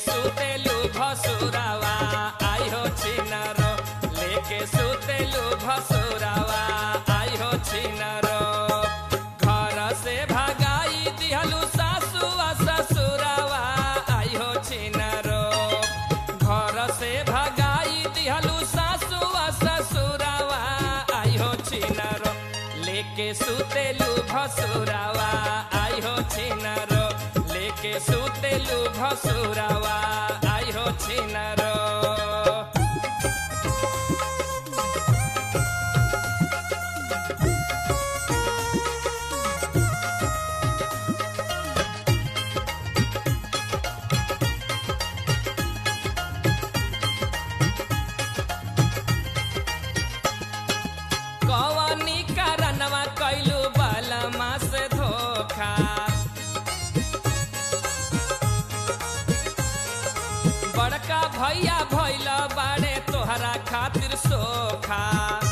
सुतेलु भसुरावा आई हो छिनरो लेके सुतेलु भसुरावा आई हो छिनरो घर से भगाई दिहलु सासु आ ससुरावा आई हो छिनरो घर से भगाई दिहलु सासु आ ससुरावा आई हो छिनरो लेके सुतेलु भसुरावा आई हो छिनरो लेके सुतेलु भसुरावा आई हो छिनरो कवनी कारणवा कैलू बलमा से धोखा बड़का भैया भैल बाड़े तोहरा खातिर सोखा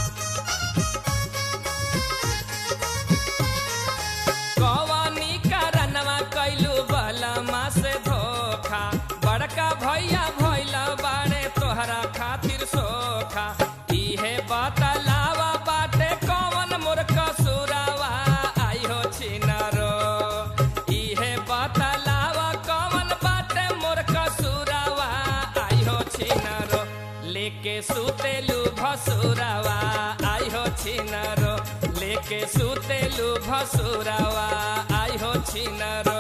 कवनी कारणवा कैलू बलमा से धोखा बड़का भैया भैल बाड़े तोहरा खातिर सोखा इहे बतलावा बाटे कवन मोर कसुरावा आई हो छिनरो इहे बतलावा कवन बाटे मोर कसुरावा आई हो छिनरो लेके सुतेलु भसुरावा आई हो छिनरो लेके सुतेलु भसुरावा आई हो छिनरो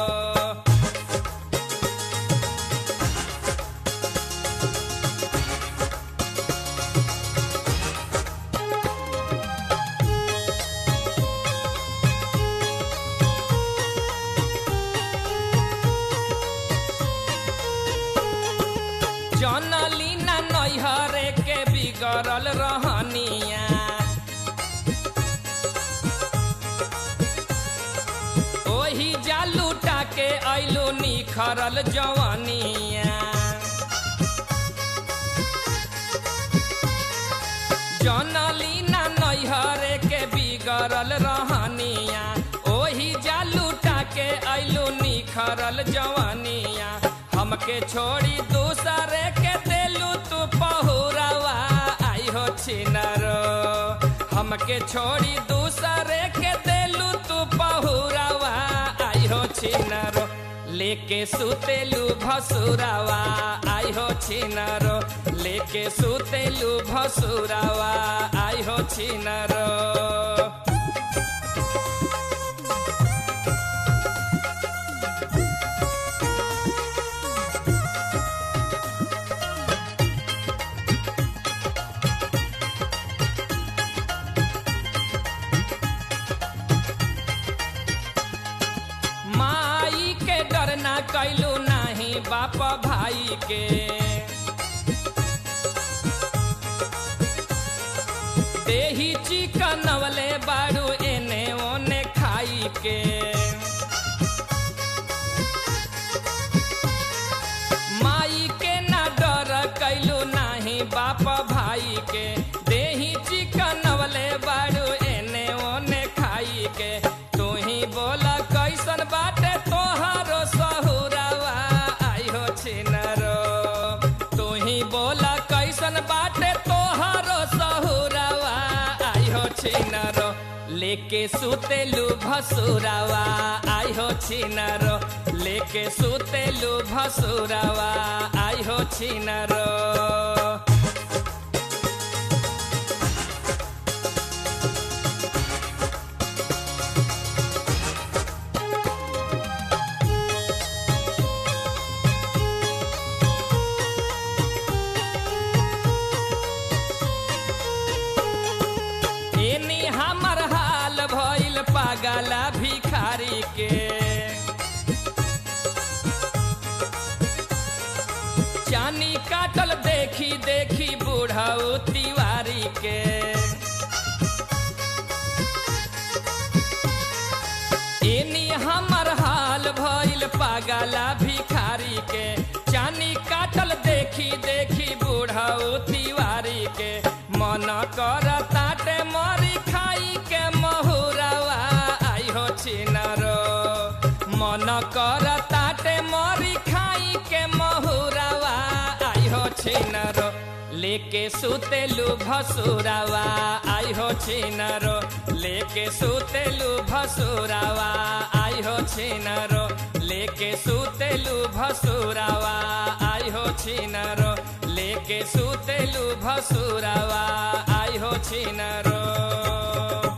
जनलीना नैहरे के बिगड़ल रहनिया ओही जालूटा के ऐलो निखरल जवनिया जनलीना नैहरे के बिगड़ल रहनिया ओही जालूटा के ऐलो निखरल जवनिया हमके छोड़ी दूसरे के देलू तू पहुरावा आई हो छिनरो हमके छोड़ी दूसरे के देलू तू पहुरावा आई हो छिनरो लेके सुतेलू भसुरावा आई हो छिनरो लेके सुतेलू भसुरावा आई हो छिनरो माई के डर ना कैलू नाही बाप भाई के देही चिकनवले बाड़ू एने ओने खाई के माई के ना डर कैलू नाही बाप भाई के देही चिकनवले बाड़ू एने ओने खाई के तू ही बोला कैसन बाटे तोहारो सहुरावा आई हो छिनरो तू ही बोला कैसन बाटे तोहारो सहुरावा आई हो छिनरो लेके सुतेलू भसुरावा आई हो छिनरो लेके सुतेलू भसुरावा आई हो छिनरो एनी हमर हाल भइल पागला भिखारी के चानी काटल देखी देखी बूढ़ऊ तिवारी के एनी हमर हाल भइल पागला भिखारी के चानी काटल देखी देखी बूढ़ऊ तिवारी के मन कर ताटे मरी खाई के महुरवा आई हो छिनरो मन कर ताटे मरी खाई के महुरवा छिनरो लेके सुतेलु भसुरावा आई हो छिनरो लेके सुतेलु भसुरावा आई हो छिनरो लेके सुतेलु भसुरावा आई हो छिनरो लेके सुतेलु भसुरावा आई हो छिनरो